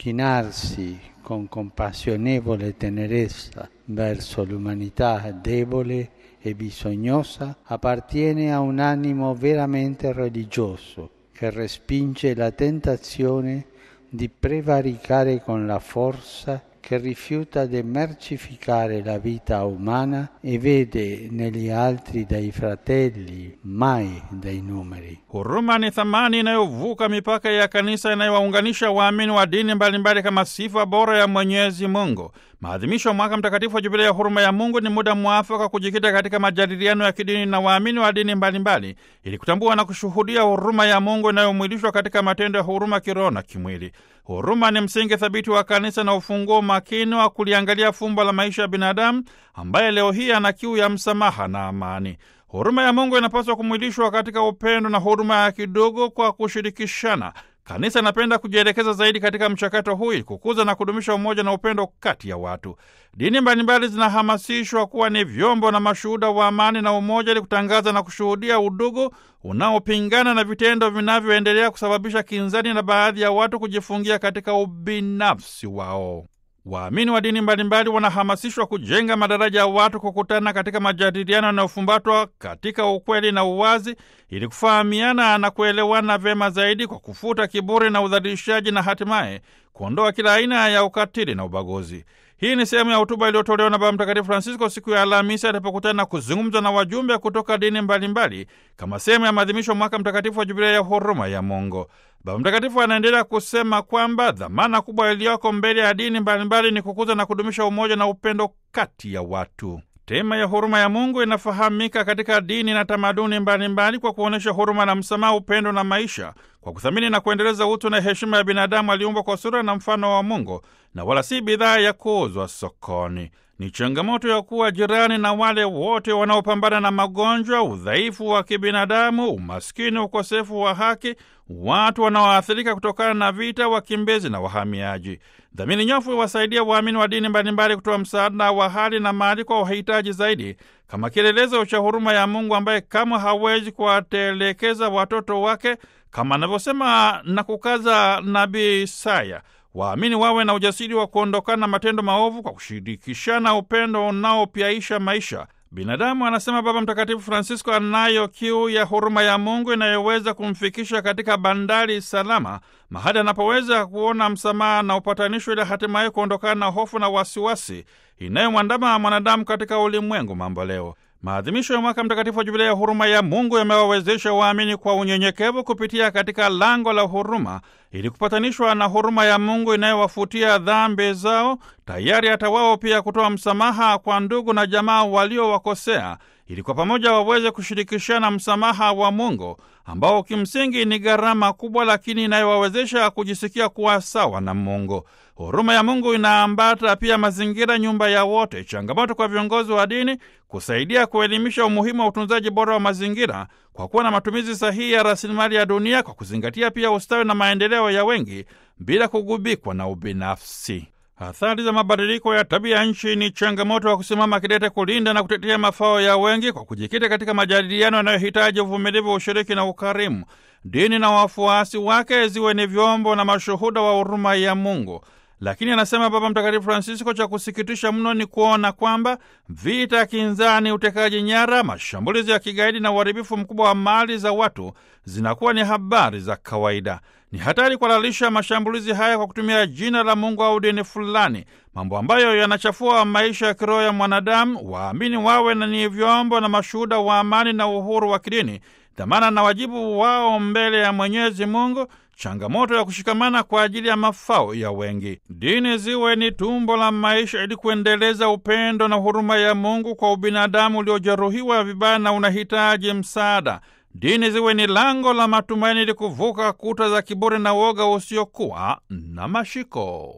chinarsi con compassionevole tenerezza verso l'umanità debole e bisognosa appartiene a un animo veramente religioso che respinge la tentazione di prevaricare con la forza che rifiuta di mercificare la vita umana e vede negli altri dei fratelli, mai dei numeri. Huruma ni thamani inayovuka mipaka ya kanisa inayowaunganisha waamini wa dini mbalimbali kama sifa bora ya Mwenyezi Mungu. Maadhimisho ya mwaka mtakatifu wa Jubilia ya huruma ya Mungu ni muda mwafaka kujikita katika majadiliano ya kidini na waamini wa dini mbalimbali ili kutambua na kushuhudia huruma ya Mungu inayomwilishwa katika matendo ya huruma kiroho na kimwili. Huruma ni msingi thabiti wa kanisa na ufunguo makini wa kuliangalia fumbo la maisha ya binadamu ambaye leo hii ana kiu ya msamaha na amani. Huruma ya Mungu inapaswa kumwilishwa katika upendo na huruma ya kidogo kwa kushirikishana. Kanisa inapenda kujielekeza zaidi katika mchakato huu ili kukuza na kudumisha umoja na upendo kati ya watu. Dini mbalimbali zinahamasishwa kuwa ni vyombo na mashuhuda wa amani na umoja, ili kutangaza na kushuhudia udugu unaopingana na vitendo vinavyoendelea kusababisha kinzani na baadhi ya watu kujifungia katika ubinafsi wao. Waamini wa dini mbalimbali wanahamasishwa kujenga madaraja ya watu kukutana katika majadiliano yanayofumbatwa katika ukweli na uwazi, ili kufahamiana na kuelewana vyema zaidi kwa kufuta kiburi na udhalilishaji na hatimaye kuondoa kila aina ya ukatili na ubaguzi. Hii ni sehemu ya hotuba iliyotolewa na Baba Mtakatifu Francisco siku ya Alhamisi alipokutana na kuzungumza na wajumbe kutoka dini mbalimbali kama sehemu ya maadhimisho mwaka mtakatifu wa Jubilia ya huruma ya Mungu. Baba Mtakatifu anaendelea kusema kwamba dhamana kubwa iliyoko mbele ya dini mbalimbali ni kukuza na kudumisha umoja na upendo kati ya watu. Tema ya huruma ya Mungu inafahamika katika dini na tamaduni mbalimbali kwa kuonyesha huruma na msamaha, upendo na maisha, kwa kuthamini na kuendeleza utu na heshima ya binadamu aliumbwa kwa sura na mfano wa Mungu na wala si bidhaa ya kuuzwa sokoni. Ni changamoto ya kuwa jirani na wale wote wanaopambana na magonjwa, udhaifu wa kibinadamu, umaskini, ukosefu wa haki, watu wanaoathirika kutokana na vita, wakimbizi na wahamiaji. Dhamini nyofu iwasaidia waamini wa dini mbalimbali kutoa msaada wa hali na mali kwa wahitaji zaidi, kama kielelezo cha huruma ya Mungu ambaye kamwe hawezi kuwatelekeza watoto wake, kama anavyosema na kukaza nabii Isaya. Waamini wawe na ujasiri wa kuondokana na matendo maovu kwa kushirikishana upendo unaopyaisha maisha. Binadamu, anasema Baba Mtakatifu Francisco, anayo kiu ya huruma ya Mungu inayoweza kumfikisha katika bandari salama, mahali anapoweza kuona msamaha na upatanisho, ili hatimaye kuondokana na hofu na wasiwasi inayomwandama mwanadamu katika ulimwengu mambo leo. Maadhimisho ya mwaka mtakatifu wa Jubilia ya huruma ya Mungu yamewawezesha waamini kwa unyenyekevu kupitia katika lango la huruma ili kupatanishwa na huruma ya Mungu inayowafutia dhambi zao, tayari hata wao pia kutoa msamaha kwa ndugu na jamaa waliowakosea, ili kwa pamoja waweze kushirikishana msamaha wa Mungu ambao kimsingi ni gharama kubwa, lakini inayowawezesha kujisikia kuwa sawa na Mungu. Huruma ya Mungu inaambata pia mazingira, nyumba ya wote. Changamoto kwa viongozi wa dini kusaidia kuelimisha umuhimu wa utunzaji bora wa mazingira kwa kuwa na matumizi sahihi ya rasilimali ya dunia, kwa kuzingatia pia ustawi na maendeleo ya wengi bila kugubikwa na ubinafsi. Athari za mabadiliko ya tabia ya nchi ni changamoto wa kusimama kidete kulinda na kutetea mafao ya wengi kwa kujikita katika majadiliano yanayohitaji uvumilivu, ushiriki na ukarimu. Dini na wafuasi wake ziwe ni vyombo na mashuhuda wa huruma ya Mungu. Lakini anasema Baba Mtakatifu Francisco, cha kusikitisha mno ni kuona kwamba vita, kinzani, utekaji nyara, mashambulizi ya kigaidi na uharibifu mkubwa wa mali za watu zinakuwa ni habari za kawaida. Ni hatari kuhalalisha mashambulizi haya kwa kutumia jina la Mungu au dini fulani, mambo ambayo yanachafua maisha ya kiroho ya mwanadamu. Waamini wawe na ni vyombo na mashuhuda wa amani na uhuru wa kidini, dhamana na wajibu wao mbele ya Mwenyezi Mungu, changamoto ya kushikamana kwa ajili ya mafao ya wengi. Dini ziwe ni tumbo la maisha ili kuendeleza upendo na huruma ya Mungu kwa ubinadamu uliojeruhiwa vibaya na unahitaji msaada. Dini ziwe ni lango la matumaini ili kuvuka kuta za kiburi na woga usiokuwa na mashiko.